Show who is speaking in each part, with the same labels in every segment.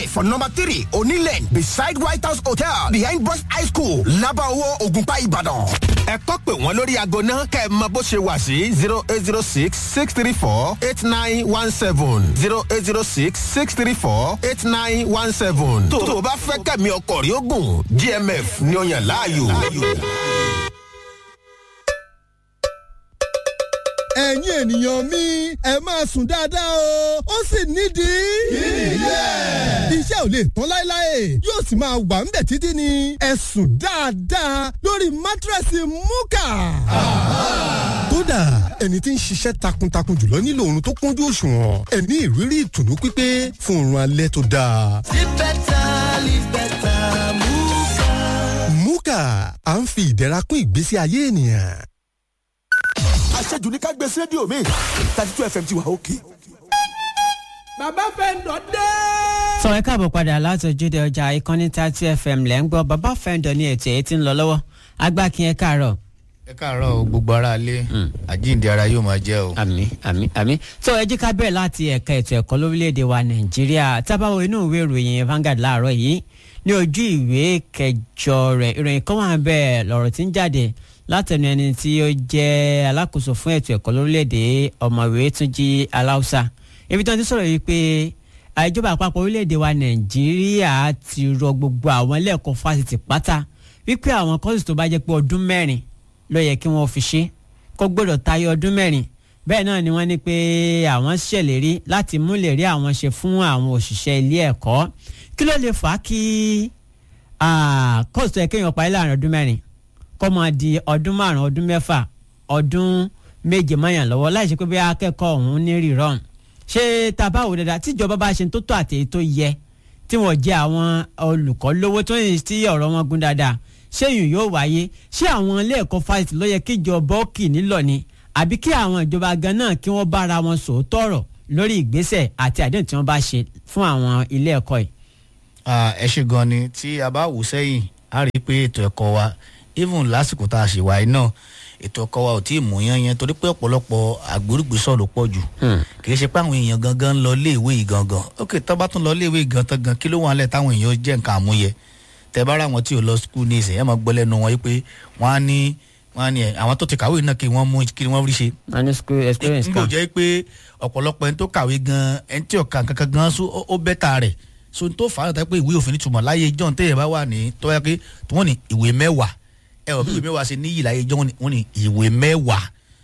Speaker 1: Estate for number three Onílẹ̀ beside White House Hotel behind Boys High School Lábàáwọ̀ Ògùnpá Ìbàdàn. Ẹ kọ́ pé wọ́n lórí aago náà kẹ́ ẹ mọ bó ṣe wà sí zero eight zero six six three four eight nine one seven zero eight zero six six three four eight nine one seven. Tó o bá fẹ́ kẹ̀mí ọkọ̀ rí ogun GMF ni ó yàn láàyò.
Speaker 2: ẹ̀yin ènìyàn mi ẹ máa sùn dáadáa o ó sì nídìí. kíyè. iṣẹ́ ò lè tán láéláé yóò sì máa wà ń bẹ̀ títí ni ẹ sùn dáadáa lórí mátírẹ́sì múkà. kódà ẹni tí ń ṣiṣẹ́ takuntakun jùlọ nílò oorun tó kúnjú òṣùwọ̀n ẹ ní ìrírí ìtùnú pípé fún oorun alẹ́ tó dáa.
Speaker 3: Live better, live better, Muka.
Speaker 2: múkà à ń fi ìdẹ̀ra kún ìgbésí ayé ènìyàn.
Speaker 4: àṣejù ní ká gbé sí rédíò mi thirty two fm ti wà òkè.
Speaker 5: bàbá fẹ́ǹdọ̀ dé.
Speaker 6: sọ ẹ káàbọ̀ padà láti ojúde ọjà ìkànnì thirty fm lẹ́ ń gbọ́ bàbá fẹ́ǹdọ̀ ní ètò èyí tí ń lọ lọ́wọ́ agbákin ẹ káàárọ̀.
Speaker 7: ẹ káàárọ̀ o gbogbo ara lé àjíǹde ara yóò máa jẹ́ o.
Speaker 6: àmì àmì àmì tó ẹ jí ká bẹ̀rẹ̀ láti ẹ̀ka ètò ẹ̀kọ́ lórílẹ̀‐èdè wa nàìjíríà tábàwọ̀ inú ìwé ìròyìn Vanguard láàárọ̀ yìí ní ojú ìwé kẹjọ rẹ̀ ìròyìn kan wà bẹ́ẹ̀ lọ́rọ̀ tí ń jáde látẹnu ẹni tí ó jẹ́ alákòóso fún ètò ẹ̀kọ́ lórílẹ̀‐èdè ọ̀mọ̀wé túnjí aláùsà ibi tí wọ́n ti sọ̀rọ̀ yìí pé ìjọba àpapọ̀ orílẹ̀‐èdè wa nàìjíríà ti rọ gbogbo àwọn ilé ẹ̀kọ́ fásitì pátá wípé àwọn kọ́sì tó bá jẹ́ pé ọdún mẹ́rin ló yẹ kí wọ́n fi ṣe kó gbọ́dọ̀ tayọ ọdún mẹ́rin bẹ́ẹ̀ náà ni wọ́n ní pé àwọn ṣèlérí láti mú lè rí àwọn ṣe fún àwọn òṣìṣẹ́ ilé ẹ̀kọ́ kí ló lè fà á kí kọ́sì tó yẹ kéèyàn parí láàrin ọdún mẹ́rin kó máa di ọdún márùn ọdún mẹ́fà ọdún méje mọ́yàn lọ́wọ́ láì ṣe pé bí akẹ́kọ̀ọ́ ọ̀hún ní rírọ̀n ṣé tá a bá wò dáadáa tíjọba bá ṣe tó tó àtẹ̀yí tó yẹ tí wọ́n jẹ́ àwọn olùkọ́ lówó tó ń tí ọ̀rọ̀ wọn gún dáadáa ṣé yìí yóò wáyé ṣé àwọn ilé ẹ̀kọ́ fásitì ló yẹ kíjọba ó kì nílọ̀ ni àbí kí àwọn ìjọba gan náà kí wọ́n bára wọn sòótọ́ ọ̀rọ̀ lórí ìgbésẹ̀ àti àdéhùn tí wọ́n bá ṣe fún àwọn ilé ẹ̀kọ́ yìí.
Speaker 7: ẹ ṣe gan ni tí a bá wò sẹ́yìn a rí i pé ètò ẹ̀kọ́ wa even lásìkò tá a ṣe wáyé náà ètò ọkọ wa ò tí ì mú yán yẹn torí pé ọ̀pọ̀lọpọ̀ àgbórùgbésọ̀ ló pọ̀ jù kì í ṣe pé àwọn èèyàn gangan ń lọ léèwé yìí gangan ok tó bá tún lọ léèwé yìí gangan gan kí ló wà lẹ̀ táwọn èèyàn jẹ́ nǹkan àmúyẹ tẹ bá ra wọn tí ò lọ skul ní ìsìn ẹ máa gbọ́ lẹ́nu wọn yìí pé wọ́n á ní wọ́n á ní ẹ̀ àwọn tó ti kàwé náà kí wọ́n mú kí wọ́n rí ṣe.
Speaker 6: wọ́n ní school experience
Speaker 7: n
Speaker 6: kan.
Speaker 7: kò jẹ́ pé ọ̀pọ̀lọpọ̀ ẹni tó kàwé gan ẹni tí ọ̀ka kankan gan so ó bẹ́tà rẹ̀ so n tó fà á tẹ́ pé ìwé òfin nítumọ̀ láyé john téèyàn bá wà ní tó yẹ pé wọ́n ní ìwé mẹ́wàá ẹ ọ̀ bí ìwé mẹ́wàá ṣe níyì láyé john wọ́n ní ìwé mẹ́wàá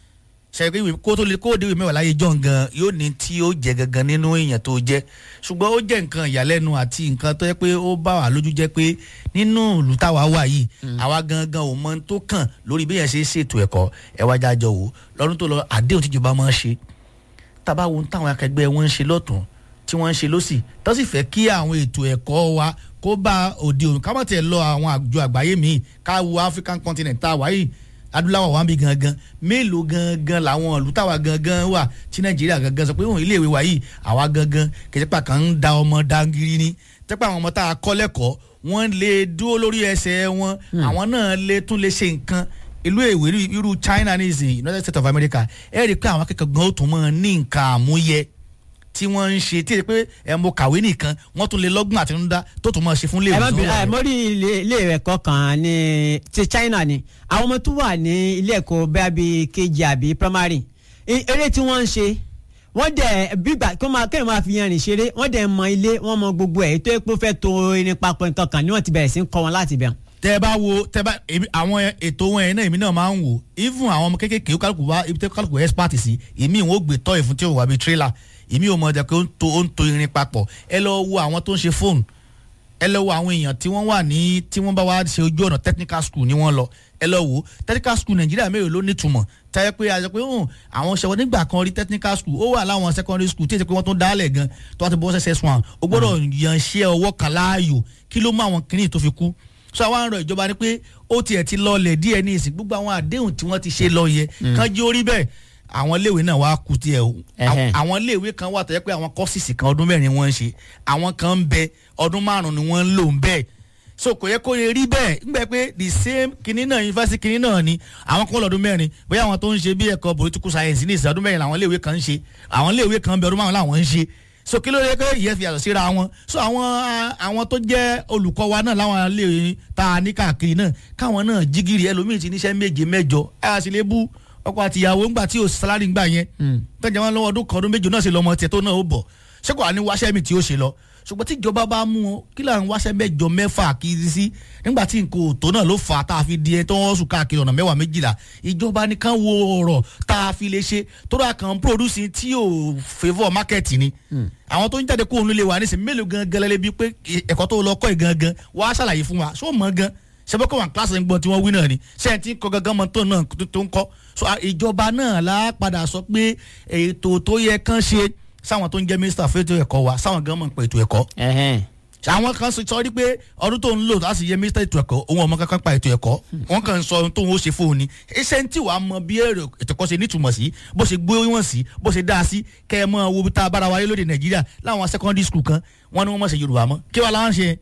Speaker 7: ṣe pé kó tó lè kó dé ìwé mẹ́wàá láyé john gan yóò ní tí ó jẹ gangan nínú èèyàn tó jẹ ṣùgbọ́n ó jẹ́ nǹkan ìyàlẹ́nu àti nǹkan tó yẹ pé ó bá wà lójú jẹ́ pé nínú ìlú táwa wà yìí àwa gangan ò mọ ohun tó kàn lórí bí yẹn ṣe ṣètò ẹ̀kọ́ ẹ wájà jọ wò lọ́dún tó lọ àdéhùn tíjọba máa ń ṣe tábà wo táwọn akẹgbẹ́ wọn ń ṣe lọ́tún tí wọ́n ń ṣe lọ́sì tó sì fẹ́ kí àwọn ètò ẹ̀kọ́ wa kó bá òde òní ká má tiẹ̀ lọ àwọn àjọ àgbáyé míì ká wo African continent tá a wáyé adúláwọ̀ wa ń bí gangan mélòó gangan làwọn ìlú táwa gangan wà tí nàìjíríà gangan sọ pé òun iléèwé wa yìí àwa gangan kìsìpà kan ń da ọmọ dangiri ni tẹ́pẹ́ àwọn ọmọ tá a kọ́ lẹ́kọ̀ọ́ wọ́n lè dúró lórí ẹsẹ̀ wọn àwọn náà lè tún lè ṣe nǹkan ìlú èwe irú China ní ìsìn United States of America ẹ rí i pé àwọn akẹ́kọ̀ọ́ gan ó tún mọ́ ní nǹkan àmúyẹ tí wọ́n ń ṣe tí ẹ pé ẹ mo kàwé nìkan wọ́n tún lè lọ́gbọ̀n àtinúdá tó tún máa ṣe fún léèwé.
Speaker 6: ẹ má bí ẹ mo rí ilé ẹ̀kọ́ kan ní ti China ni àwọn ọmọ tó wà ní ilé ẹ̀kọ́ bẹ́ẹ̀ bí kejì àbí primary eré tí wọ́n ń ṣe wọ́n dẹ̀ bígbà kí wọ́n máa kéèyàn máa fi yanrìn ṣeré wọ́n dẹ̀ mọ ilé wọ́n mọ gbogbo ẹ̀ tó yẹ pé ó fẹ́ to irin papọ̀ nǹkan kan ni wọ́n ti bẹ̀rẹ̀ sí ń kọ́ wọn láti bẹ̀rù
Speaker 7: tẹ bá wo tẹ bá àwọn ètò wọn yẹn náà èmi náà máa ń wò even àwọn ọmọ kéékèèké kálukú wá ibi tẹ kálukú expert sí èmi ìwọ̀n ó gbé tọ́ ìfún tí ó wà bíi trailer èmi ò mọ̀ ọ́ pé ó ń to irin papọ̀ ẹ lọ wo àwọn tó ń ṣe fóònù ẹ lọ wo àwọn èèyàn tí wọ́n wà ní tí wọ́n bá wá ṣe ojú ọ̀nà technical school ni wọ́n lọ ẹ lọ wo technical school nàìjíríà mélòó ló nítumọ̀ táyẹ pé a sọ pé àwọn ṣẹwọ́n nígbà kan rí technical school ó wà láwọn secondary school tí èsì pé wọ́n tún dálẹ̀ gan tó wá ti bọ́ ss one ó gbọ́dọ̀ yanṣẹ́ ọwọ́ kan láàyò kí ló mú àwọn kìnìún tó fi kú so àwọn àrùn ìjọba ni pé ó tiẹ̀ ti lọlẹ̀ díẹ̀ ní ìsìn gbogbo àwọn àdéhùn tí wọ́n ti ṣe lọ yẹ kán jí orí bẹ́ẹ̀ àwọn iléèwé náà wá kú tiẹ̀ o àwọn iléèwé kan wà tó yẹ pé àwọn kọ́sìsì kan ọdún mẹ́rin wọ́n ń ṣe àwọn kan ń bẹ ọdún márùn-ún ni wọ́n ń lò ń bẹ́ẹ̀ so kò yẹ kó yẹ rí bẹ́ẹ̀ nígbà pé the same kinní náà yunifásitì kinní náà ni àwọn kan lọ́dún mẹ́rin bóyá àwọn tó ń ṣe bí ẹ̀kọ́ political science ní ìsìn ọdún mẹ́rin làwọn iléèwé kan ń ṣe àwọn iléèwé kan ń bẹ ọdún márùn-ún làwọn ń ṣe so kí ló dé pé ìyẹn fi yàtọ̀ síra wọn so àwọn ah, àwọn tó jẹ́ olùkọ́ wa náà láwọn ilé ta ní káàkiri náà káwọn náà jígìrì ẹlòmíì ti níṣẹ́ méje mẹ́jọ ẹ á sì lè bú ọkọ àtìyàwó ńgbà tí ò sálárì ńgbà yẹn tọ́jà wọn lọ́wọ́ ọdún kan ọdún méjì náà sì lọ́mọ tiẹ̀ tó náà ó bọ̀ ṣé kò wá ní wáṣẹ́ mi tí ó ṣe lọ ṣùgbọ́n tí ìjọba bá mú wọn kí là ń wáṣẹ́ mẹ́jọ mẹ́fà kiri sí nígbà tí nǹkan òtó náà ló fà á tá a fi di ẹ tó wọ́n sùn káàkiri ọ̀nà mẹ́wàá méjìlá ìjọba nìkan wo ọ̀rọ̀ tá a fi lè ṣe tó rà kàn produce tí ò favour market ni àwọn tó ń jáde kó òun lè wà nísìnyí mélòó gangan lẹ́lẹ́ bíi pé ẹ̀kọ́ tó lọ kọ́ ẹ̀ gangan wàá ṣàlàyé fún wa ṣó mọ̀ gan ṣebí kọ́ wọn kílásì ń gbọ́n tí wọ́n wí náà ni ṣé ẹ ti ń kọ́ gangan mọ́ tó náà tó- tó ń kọ́ so a- ìjọba náà la padà sọ pé ètò tó yẹ kán ṣe sáwọn tó ń jẹ́ mínísítà fẹ́tò ẹ̀kọ́ wa sáwọn gan mọ̀ pé ètò ẹ̀kọ́
Speaker 6: Ẹhẹ́n.
Speaker 7: àwọn kan sọ rí pé ọdún tó ń lò láti yẹ mínísítà ètò ẹ̀kọ́ òun ọmọ kankan pa ètò ẹ̀kọ́ wọn kàn ń sọ ohun tóun ó ṣe fóun ni iṣẹ́ ń tí wàá mọ bí èrò ètò ẹ̀kọ́ ṣe nítumọ̀ sí bó ṣe gbé wọn sí bó ṣe dá sí kẹ́ ẹ mọ wo bí tá a bára wáyé lóde nàìjíríà láwọn secondary school kan wọn ni wọn mọ̀ ṣe yorùbá mọ́ kí wàá láwọn ṣe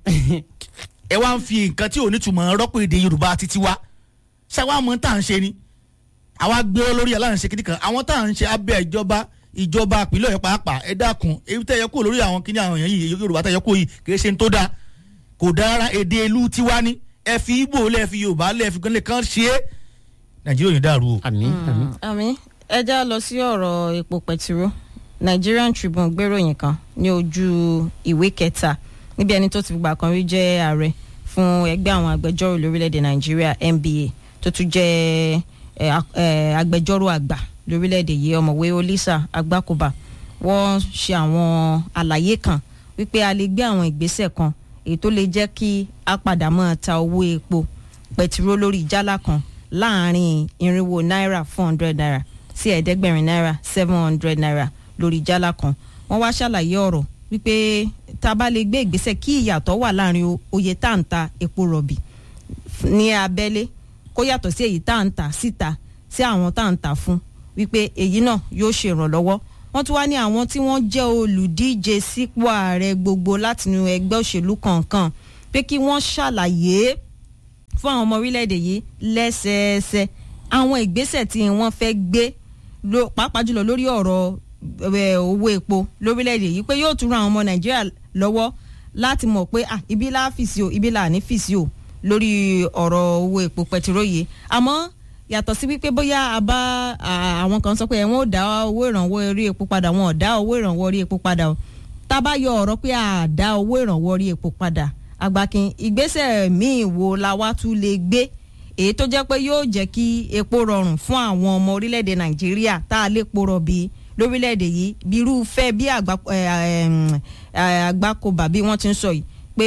Speaker 7: ẹ wá ń fi nǹkan tí ò nítumọ̀ rọ́pò èdè yorùbá títí wá ṣé wàá mọ tá à ń ṣe ni àwa gbé lórí aláǹṣe kìíní kan àwọn tá à ń ṣe abẹ́ ìjọba ìjọba àpilẹ̀ ọ̀yọ́ pàápàá ẹ dákun èyí tẹ́ ẹ yẹ kúrò lórí àwọn kìíní àwọn èèyàn yìí yorùbá tẹ́ ẹ yẹ kúrò yìí kì í ṣe ń tó dáa kò dáa rárá èdè ìlú tiwa ni ẹ fi ibo lẹ fi yorùbá lẹ fi gánlẹ kan ṣe é nàìjíríà ò ní dàrú o.
Speaker 6: àmì àmì.
Speaker 8: àmì ẹ já lọ sí ọ̀rọ̀ epo pẹtiró Nigerian Tribune gbéròyìn kan ní ojú ìwé kẹta níbi ẹni tó ti fìgbà kan rí jẹ́ ààrẹ fún ẹgbẹ́ àwọn agbẹjọ́rò lórílẹ̀‐èdè Nàìjíríà NBA tó tún jẹ́ ẹ, a- ẹ, agbẹjọ́rò àgbà lórílẹ̀‐èdè yìí ọ̀mọ̀wé Olisa Agbákòbá wọ́n ṣe àwọn àlàyé kan wípé a lè gbé àwọn ìgbésẹ̀ kan èyí tó lè jẹ́ kí a padà máa ta owó epo pẹtiró lórí jálá kan láàrin irinwó náírà four hundred naira sí ẹ̀ẹ́dẹ́gbẹ̀rin náírà seven hundred naira lórí jálá kan wọ́n wá ṣàlàyé ọ̀rọ̀ wípé tá a bá lè gbé ìgbésẹ̀ kí ìyàtọ̀ wà láàrin o- oye tá à ń ta epo rọ̀bì f- ní abẹ́lé kó yàtọ̀ sí èyí tá à ń tà síta sí àwọn tá à ń tà fún wípé èyí náà yóò ṣe ìrànlọ́wọ́ wọ́n tún wá ní àwọn tí wọ́n jẹ́ olùdíje sípò ààrẹ gbogbo látinú ẹgbẹ́ òṣèlú kọ̀ọ̀kan pé kí wọ́n ṣàlàyé fún àwọn ọmọ orílẹ̀-èdè yìí lẹ́sẹẹsẹ àwọn ìgbésẹ̀ tí wọ́n fẹ́ gbé ló- pàápàá jùlọ lórí ọ̀rọ̀ ẹ̀, owó epo lórílẹ̀-èdè yìí pé yóò tún ran àwọn ọmọ nàìjíríà lọ́wọ́ láti mọ̀ pé ah, ibi là á fìsí o ibi là á ní fìsí o lórí ọ̀rọ̀ owó epo pẹtiró yìí àmọ́ yàtọ̀ sí wípé bóyá a bá à, àwọn kan sọ pé ẹ̀wọ̀n ò dá owó ìrànwọ́ orí epo padà wọn ò dá owó ìrànwọ́ orí epo padà o tá a bá yọ ọ̀rọ̀ pé a dá owó ìrànwọ́ orí epo padà àgbàkin ìgbésẹ̀ míì wo la wá tún lè gbé èyí tó jẹ́ pé yóò jẹ́ kí epo rọrùn fún àwọn ọmọ orílẹ̀-èdè nàìjíríà tá a lè po rọ̀bì lórílẹ̀-èdè yìí bí irúfẹ́ bí àgbà- ẹ, ẹm, ẹ, àgbákòbá bí wọ́n ti ń sọ yìí pé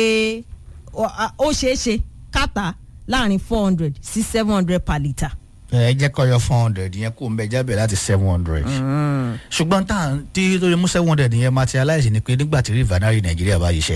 Speaker 8: ó a- ó ṣeé ṣe káta láàrin four hundred sí seven hundred per litre.
Speaker 7: ẹ jẹ́ kọ́ yọ four hundred yẹn kó ń bẹ jábẹ̀ láti seven hundred. ṣùgbọ́n tá à ń tí tó lè mú seven hundred yẹn materialize ni pé nígbà tí rìvánárì nàìjíríà bá yíṣẹ́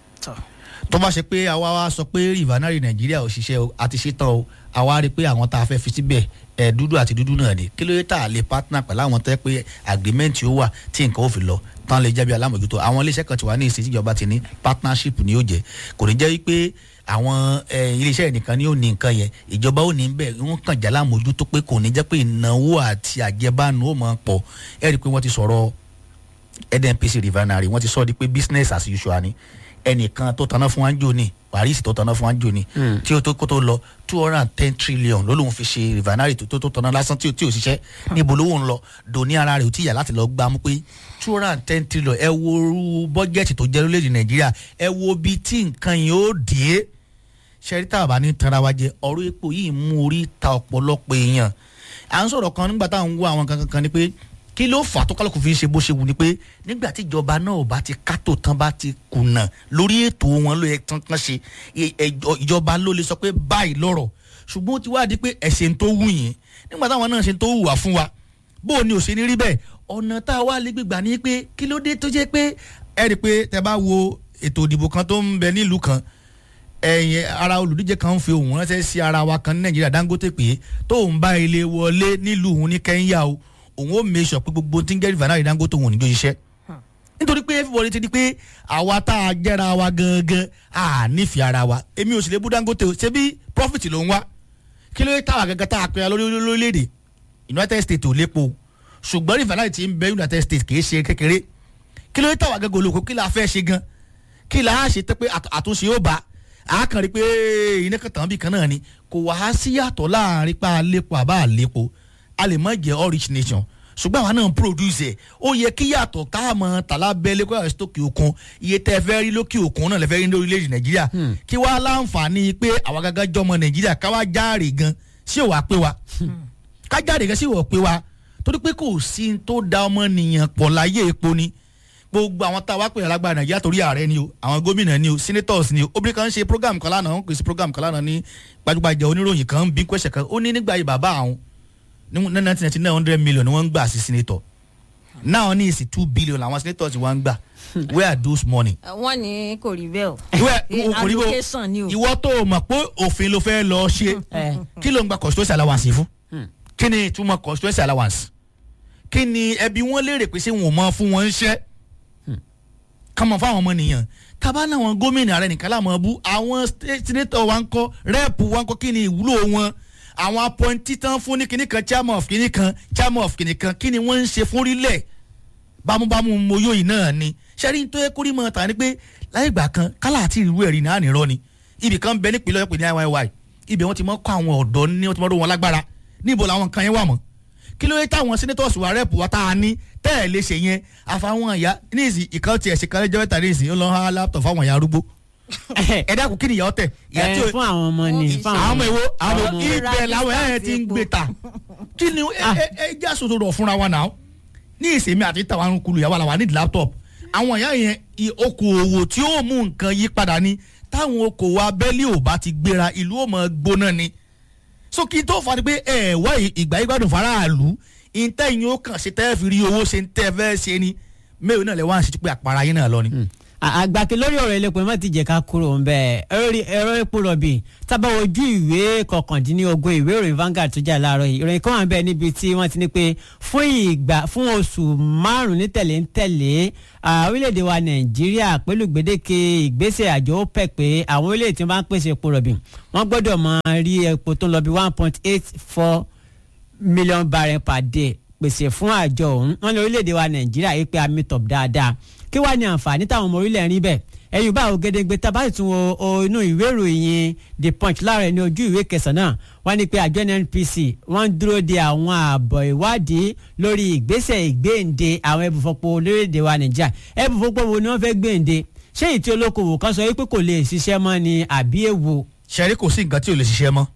Speaker 7: tó bá ṣe pé àwa wá sọ pé rìvánárì nàìjíríà ò ṣiṣẹ́ o àti ṣetán o àwa rí i pé àwọn tá a fẹ́ fi síbẹ̀ ẹ̀ dúdú àti dúdú náà ni kí ló dé tá a lè partner pẹ̀lú àwọn tẹ́ pé agreement ó wà tí nǹkan ó fi lọ tán lè jẹ́bi alámòjútó àwọn iléeṣẹ́ kan ti wà ní ìsìn tíjọba ti ní partnership ni ó jẹ́ kò ní jẹ́ wípé àwọn eh, iléeṣẹ́ nìkan ni ó ní nǹkan yẹn ìjọba ó ní bẹ́ẹ̀ wọ́n kàn já lámòjútó pé kò ní jẹ́ pé ìnáwó àti àjẹbánu ó máa pọ̀ ẹ̀ rí i pé wọ́n ti sọ̀rọ̀ nnpc refinery wọ́n ti sọ ọ́ di pé business as usual ni ẹnìkan tó tanná fún wájú ni paris tó tanná fún wájú ni tí o tó kó tó lọ two hundred and ten trillion ló lóun fi ṣe refinery tó tó tó tanná lásán tí o tí o ṣiṣẹ́ níbo lówó ń lọ dòní ara rẹ̀ ò tí yà láti lọ gbá mú pé two hundred and ten trillion ẹ wo orú bọ́jẹ̀tì tó jẹ́ lórílẹ̀‐èdè nàìjíríà ẹ wo bí tí nǹkan yìí ó dé ṣẹ́rí tá a bá ní tanra wa jẹ ọ̀rọ̀ epo yìí mú orí ta ọ̀pọ̀lọpọ̀ èèyàn à ń sọ̀rọ̀ kan nígbà táwọn ń wo àwọn kankan kan ni pé kí ló fà á tó kálukú fi ń ṣe bó ṣe wù ni pé nígbà tí ìjọba náà ò bá ti kátó tán bá ti kùnà lórí ètò wọn ló yẹ tán tán ṣe ì- ẹjọ- ìjọba ló lè sọ pé báyìí lọ́rọ̀ ṣùgbọ́n ó ti wá di pé ẹ̀sìn tó wù yín nígbà táwọn náà ṣe tó wù wá fún wa bó o ní ò ṣe ní rí bẹ́ẹ̀ ọ̀nà tá a wá lè gbégbà ní pé kí ló dé tó jẹ́ pé ẹ rí i pé tẹ bá wo ètò ìdìbò kan tó ń bẹ nílùú kan ẹ̀yìn ara olùdíje kan ń fi òun ránṣẹ́ sí ara wa kan ní nàìjíríà dangote pé tóun bá ilé wọlé nílùú òun ní kẹ́ńyà o òun ó make sure pé gbogbo tí ń jẹ́ rìfánárì dangote òun ò ní jó ṣiṣẹ́ nítorí pé everybody ti di pé àwa tá a jẹ́ra wa gangan a nífẹ̀ẹ́ ara wa èmi ò sì lè bú dangote o ṣé bí profit ló ń wá kí ló dé táwa gangan tá a pè é lórí lórílẹ̀‐èdè united states ò lépo ṣùgbọ́n rìfánárì ti ń bẹ united states kì í ṣe kékeré kí ló dé tàwa gẹ́gẹ́ olóko kí la fẹ́ ṣe gan kí la á ṣe tẹ́ pé àt- àtúnṣe ó bá a kàn rí pé iná kan tàn bí kan náà ni kò wá sí yàtọ̀ láàrin pa àlépo àbá àlépo a lè má jẹ́ all rich nation ṣùgbọ́n àwọn náà ń produce ẹ̀ ó yẹ kí yàtọ̀ ká mọ̀ tàlà bẹ́ẹ̀ lẹ́kọ̀ọ́ àwọn stókè òkun iye tẹ́ ẹ fẹ́ rí lókè òkun náà lè fẹ́ rí ní orílẹ̀-èdè nàìjíríà kí wàá láǹfààní pé àwa gángan jọmọ nàìjíríà káwá járe gan sí òwà pé wa ká jáde gan sí òwà pé wa torí pé kò sí n tó da ọmọnìyàn pọ̀ láyé epo ni gbogbo àwọn tá a wá pè é lágbára nàìjíríà torí ààrẹ ni o àwọn gómìnà ni o senators ni o obìnrin kan ń ṣe program kan lánàá wọn pèsè program kan lánàá ní gbajúgbajà oníròyìn kan ń bí kwẹsẹ kan ó ní nígbà yìí bàbá àwọn ní nineteen ninety nine hundred million ni wọ́n ń gbà sí senator náà ní ìsìn two billion làwọn senators wọ́n ń gbà where are those money.
Speaker 8: wọ́n ní kò rí bẹ́ẹ̀ o.
Speaker 7: ìwé kò rí bó
Speaker 8: allocation ni o.
Speaker 7: ìwọ tó o mọ̀ pé òfin ló fẹ́ lọ ṣe kí ló ń gba constituency allowance fún kí ni ìtumọ̀ constituency allowance kí ni ẹbí wọn léèrè pé ṣé wọn ò mọ fún wọn ń ṣẹ́ kàmọ fáwọn ọmọ nìyàn tábà náà wọn gómìnà rẹ nìkan láàmú bú àwọn senator wa ń kọ rẹ́ẹ̀pù wa ń kọ kí ni ìwúlò wọn àwọn appointee tán fún ní kinní kan chairman of kinní kan chairman of kinní kan kí ni wọ́n ń ṣe fún orílẹ̀ bámúbámú moyo yìí náà ni sẹ́rí tó yẹ kórìí mọ́ ta ni pé láyé ìgbà kan kálá àti ìrú ẹ̀rí náà nìrọ́ ni ibì kan bẹ nípìnlẹ̀ ọ̀pẹ̀ ní IYY ibẹ̀ wọ́n ti mọ́ kọ́ àwọn ọ̀dọ́ ní wọ́n ti mọ́ ró wọn lágbára níbo làwọn kan yẹn wà mọ́ kí ló dé táwọn senators wa rep wa tá a ní tẹ́ ẹ̀ lè ṣe yẹn àfàwọn ìyá ní ìsìn ìkan tiẹ̀ ṣe kan lẹ́jọ́ mẹ́ta ní ìsìn ó lọ́ ha laptop fáwọn ìyá arúgbó ẹ dákun kí ni ìyá ọtẹ ìyá tí
Speaker 6: ẹ
Speaker 7: ó
Speaker 6: fún àwọn ọmọ ni fún
Speaker 7: àwọn ọmọ ìwo àwọn
Speaker 6: ọmọ.
Speaker 7: ibẹ̀ làwọn ẹ̀ ti ń gbé ta kí ni ẹ ẹ ẹ já sòtò rọ̀ fúnra wa náà ní ìsèmi àti tàwọn kulu ìyàwó àlàwà nídìí laptop àwọn ìyá yẹn i- okòòwò tí ó mú nǹkan yí padà ni táwọn okòòwò abẹ́lé ò bá ti gbéra ìlú ò mọ̀ gbóná ni so kí n tó fa ni pé ẹ wá ì- ìgbà yìí gbádùn faraàlú ìtẹ́yìn ó kàn ṣe tẹ́ fi rí owó ṣe ń tẹ́ fẹ́ ṣe ni mẹ́rin náà lè wá ń ṣe pé àpárá yín náà lọ ni.
Speaker 6: àgbàkè lórí ọ̀rọ̀ elépo ẹ̀ má ti jẹ́ ká kúrò ń bẹ́ẹ̀ ẹ̀rọ ẹ̀rọ epo rọ̀bì tábà ojú ìwé kọkàndínlógún ìwé ìròyìn Vanguard tó jà láàárọ̀ yìí ìròyìn kan wà bẹ́ẹ̀ níbi tí wọ́n ti ní pé fún ìgbà fún oṣù márùn-ún ní tẹ̀lé ń tẹ̀lé ah, orílẹ̀-èdè wa Nàìjíríà pẹ̀lú gbèdéke ìgbésẹ̀ àjọ OPEC pé àwọn orílẹ̀-èdè tí wọ́n bá ń pèsè epo rọ̀bì wọ́n gbọ́dọ̀ máa rí epo tó ń lọ bí one point eight four million barrel per day pèsè fún àjọ ọ̀hún wọn ní orílẹ̀-èdè wa nàìjíríà yìí pé a meet up dáadáa kí wàá ní àǹfààní táwọn ọmọ orílẹ̀ rí bẹ́ẹ̀ ẹ̀yìn bá ògedegbe tá a bá sì tún wo o inú ìwé ìròyìn the punch láàrẹ̀ ní ojú ìwé kẹsàn-án wọ́n ní pé àjọ nnpc wọ́n ń dúró de àwọn ààbọ̀ ìwádìí lórí ìgbésẹ̀ ìgbéǹde àwọn ẹbùfọ́pọ̀ orílẹ̀-èdè wa nàìjíríà ẹbùfọ́pọ̀ wo ni wọ́n fẹ́ gbéǹde ṣé ìtí olókoòwò kan sọ wípé kò lè ṣiṣẹ́ mọ́ ni àbí èwo
Speaker 7: ṣẹ́rí kò sí nǹkan tí ò lè ṣiṣẹ́ mọ́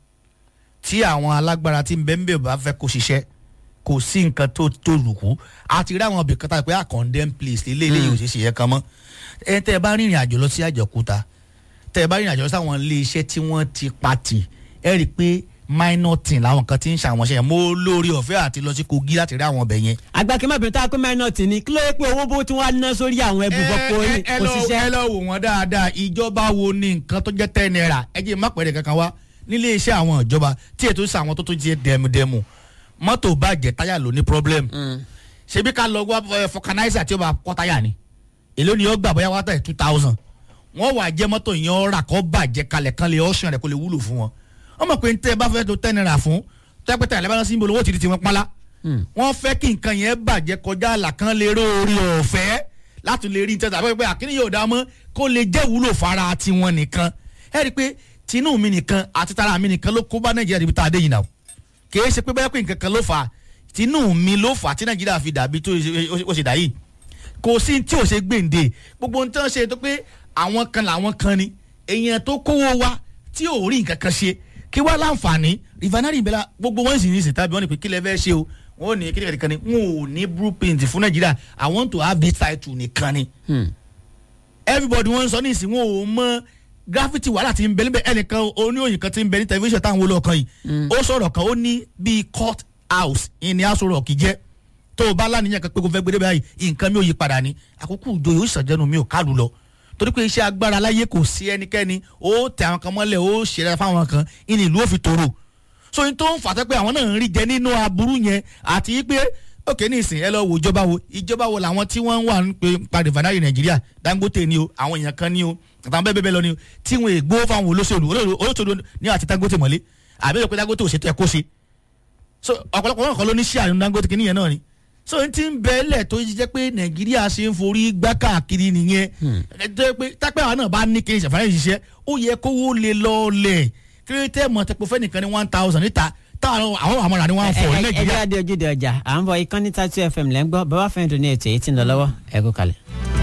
Speaker 7: tí àwọn alágbára tí ń bẹ́ ń bẹ̀ bá fẹ́ kó ṣiṣẹ́ kò sí nǹkan tó tó lùkú àti rí àwọn ibìkan tá a pé à condemn place ilé ilé yìí ò ṣe ṣe yẹn kan mọ́ ẹ tẹ́ ẹ bá rìnrìn àjò lọ sí àjọkúta tẹ́ ẹ bá rìnrìn àjò lọ sí àwọn ilé iṣẹ́ tí wọ́n ti pati ẹ rí i pé minor thing làwọn kan ti ń ṣàwọn ṣe yẹn mo lórí ọ̀fẹ́ àti lọ sí Kogi láti rí àwọn ọbẹ̀ yẹn
Speaker 6: àgbàkí má bínú tá a pé mẹ́nọ̀tì ni kí ló yẹ pé owó bó tí wọ́n á ná sórí àwọn ẹbùfọ́pọ̀
Speaker 7: ẹ
Speaker 6: yìí
Speaker 7: ẹ
Speaker 6: kò
Speaker 7: lọ
Speaker 6: ṣiṣẹ́.
Speaker 7: ẹ lọ wò wọn dáadáa ìjọba wo ni nǹkan tó jẹ́ ten naira ẹ jẹ́ má pẹ̀lẹ́ kankan wá nílé iṣẹ́ àwọn ìjọba tí ètò ìṣe àwọn tó tó jẹ́ dẹmudẹmu mọ́tò bàjẹ́ táyà ló ní problem ṣebí ká lọ wá ẹ, fọkanáísà tí ó bá kọ́ táyà ni èló ni ó gbà bóyá wá tẹ̀ two thousand wọ́n wà jẹ́ mọ́tò yẹn ó rà kọ́ bàjẹ́ kalẹ̀ kan lè ọ̀ṣun rẹ̀ kó lè wúlò fún wọn wọ́n mọ̀ pé ní tẹ́ ẹ bá fẹ́ tó ten naira fún tẹ́pẹ́tẹ́ àlẹ́ bá lọ sí ibo lówó ti di tiwọn pálá wọ́n fẹ́ kí nǹkan yẹn bàjẹ́ kọjá àlà kan lè ró orí ọ̀fẹ́ láti lè rí nítorí àbẹ́ pé àkíní yóò dá mọ́ kó lè jẹ́ wúlò fara tiwọn nìkan ẹ rí i pé tinú mi nìkan àti tara mi nìkan ló kó bá nàìjíríà níbi tá a dé yìí náà kì í ṣe pé bẹ́ẹ̀ pé nǹkan kan ló fà á tinú mi ló fà á tí nàìjíríà fi dàbí tó ṣe- ó ṣe dà yìí kò sí tí ò ṣe gbèǹde gbogbo ohun tí wọ́n ṣe tó pé àwọn kan làwọn kan ni èèyàn tó kówó wa tí ò rí nǹkan kan ṣe kí wá láǹfààní rivanari ìbẹ́lá gbogbo wọn sì ní ìsìn tàbí wọn ni pé kí lẹ fẹ́ ṣe o wọn ò ní kí nìkan ni wọn ò ní blueprint fún nàìjíríà i want to have this title nìkan ni everybody wọn ń sọ ní ìsìn wọn ò mọ graffiti wàhálà tí ń bẹ níbẹ̀ ẹnìkan oníòyìn kan tí ń bẹ ní tẹlifíṣàn táwọn olóòkan yìí ó sọ̀rọ̀ kan ó ní bíi court house ìní aṣọ rock jẹ́ tó o bá láníyàn kan pé kó fẹ́ gbé débẹ̀ báyìí nǹkan mi ò yí padà ní àkókò ìjòyè ó ṣàjẹnu mi ò kálù lọ torí pé iṣẹ́ agbára láyé kò sí ẹnikẹ́ni ó tẹ àwọn kan mọ́lẹ̀ ó ṣẹlẹ̀ fáwọn kan ìní ìlú ò fi tòrò so n tó ń fà tẹ́ pé àwọn náà ń rí jẹ nínú aburú yẹn àti pé òkè ní ìsìn ẹ lọ wo ìjọba wo ìjọba wo làwọn tí wọ́n wà ń pe padì fanari nàìjíríà dangote ni o àwọn èèyàn kan ni o àtàwọn bẹ́ẹ̀ bẹ́ẹ̀ lọ ni o tí wọ́n ègbó fáwọn olóṣèlú olóṣèlú olóṣèlú ní àti dangote mọ́lé àbí ìpè dangote ò ṣètò ẹ̀ kó ṣe so ọ̀pọ̀lọpọ̀ wọn kọ́ ló ní ṣíà nínú dangote kìíní yẹn náà ni so n ti ń bẹ lẹ̀ tó jẹ́ pé nàìjíríà ṣe ń forí gbá káàkiri nìyẹn ẹ jẹ́ pé tápẹ́ àwọn náà bá ní kí n ṣàfihàn ṣiṣẹ́ ó yẹ kówó lè lọ́ọ̀lẹ̀ kí ló tẹ́ mọ̀ tẹ́pọ̀ fẹ́nìkan ní one thousand níta táwọn àwọn àmọ́ra ní one four ní
Speaker 6: ẹ
Speaker 7: nàìjíríà.
Speaker 6: jẹ́ adé ojúde ọjà à ń bọ̀ ìkànnì tatu fm lẹ́ ń gbọ́ bàbá fẹ́ẹ́ dùn ní ètò èyí tí ń lọ lọ́wọ́ ẹ kú kalẹ̀.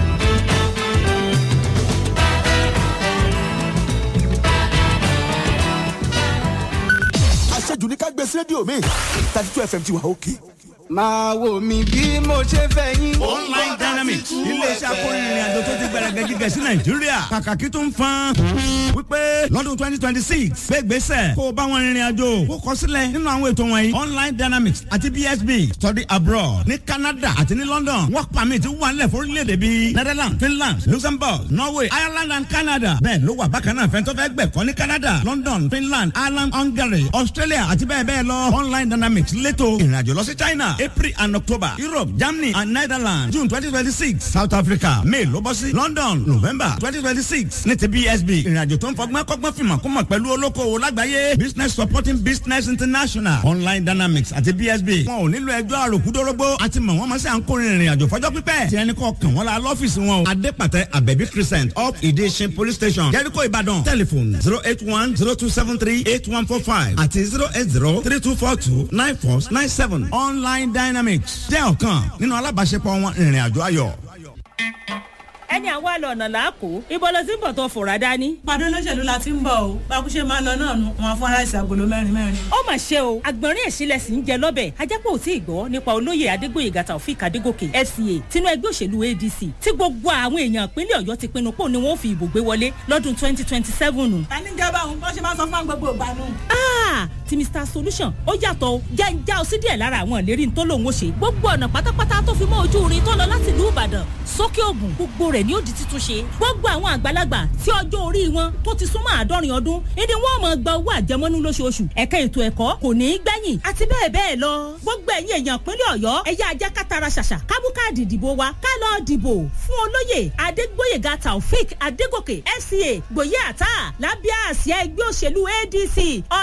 Speaker 4: àṣejù ní ká gbé sí rédíò mi thirty two fm ti wà òkè.
Speaker 3: máa wò mí bí mo ṣe fẹ́ yín.
Speaker 9: online dynamics iléeṣẹ́ akórinrin àjò tó ti gbẹrẹgẹ jíjẹ sí nàìjíríà kàkàkí tó ń fan wípé lọ́dún twenty twenty six gbégbèsè kó o bá wọn rìnrìn àjò kó kọ sílẹ̀ nínú àwọn ètò wọ̀nyí online dynamics àti bsb study abroad ní canada àti ní london work permit wà nílẹ̀ fórílẹ̀-èdè bíi netherlands finland luxembourg norway ireland and canada bẹ́ẹ̀ ló wà bákan náà fẹ́ntọ́ fẹ́ gbẹ̀kọ́ ní canada london finland ireland hungary australia àti bẹ́ẹ̀ bẹ́ẹ̀ lọ online dynamics lẹ́tọ̀ ìrìnàjò lọ sí china april and october europe germany and netherlands june twenty twenty six south africa may ló bọ́ sí london november twenty twenty six ní ti bsb ìrìnàjò tó ń fọgbọ́n kọ́gbọ́n fìmọ̀ kó mọ̀ pẹ̀lú olókoòwò lágbàáyé business supporting business international online dynamics àti bsb wọn ò nílò ẹjọ́ àròkúdórógbó àti mọ̀ wọ́n mọ̀ sí à ń kórìín ìrìnàjò fọjọ́ pípẹ́ tí ẹni kọ́ kàn wọ́n la lọ́fíìsì wọn o adépàtẹ abẹ́bí crescent up ìdíṣin police station jẹ́ríkò ìbàdàn telephone zero eight one zero two seven three eight one four five àti zero eight zero three two four two nine four nine seven online dynamics jẹ́ ọ̀kan nínú alábàáṣepọ̀ wọn ìrìnàjò ayọ̀.
Speaker 10: ẹni àwa lọ ọ̀nà làákò ibo ló ti ń bọ̀ tó fòrà dání.
Speaker 11: pàdé olóṣèlú la ti ń bọ̀ o bákúṣe máa ń lọ náà nu wọn fún aláìsí agolo mẹ́rin mẹ́rin.
Speaker 10: ó mà ṣe o àgbọ̀nrín ẹ̀sìnlẹ̀ sì ń jẹ lọ́bẹ̀ ajápọ̀ ò tí ì gbọ́ nípa olóyè adégbòye gàtà òfin kàdégòkè fca tinú ẹgbẹ́ òṣèlú adc tí gbogbo àwọn èèyàn ìpínlẹ̀ ọ̀yọ́ ti pinnu pò ní wọ́n fi ìbò gbé wọlé lọ́dún twenty twenty seven.
Speaker 11: ta ní gẹ́gẹ́ báwọn bọ́n ṣe máa sọ fún gbogbo ìgbà nù.
Speaker 10: Ah, ti mr solution ó yàtọ̀ o jẹ́ ń já o sí díẹ̀ lára àwọn ìlérí tó lòun ó ṣe gbogbo ọ̀nà pátápátá tó fi mọ́ ojú irin tó lọ láti ìlú ìbàdàn sókè ògùn gbogbo rẹ̀ ni ó di títún ṣe gbogbo àwọn àgbàlagbà tí ọjọ́ orí wọn tó ti súnmọ́ àádọ́rin ọdún ìdí wọn mọ̀ gba owó àjẹmọ́nú lóṣooṣù ẹ̀ka ètò ẹ̀kọ́ kò ní í gbẹ̀yìn àti bẹ́ẹ̀ bẹ́ẹ̀ lọ gbogbo ẹ̀yin èèyàn ìpínlẹ̀ ọ̀yọ́ ẹ̀yà ajá kátara ṣàṣà kábù káàdì ìdìbò wa ká lọ dìbò fún olóyè adégbóyèga taofik adégòkè fca gbòye àtà lábíà àsíá ẹgbẹ́ òṣèlú adc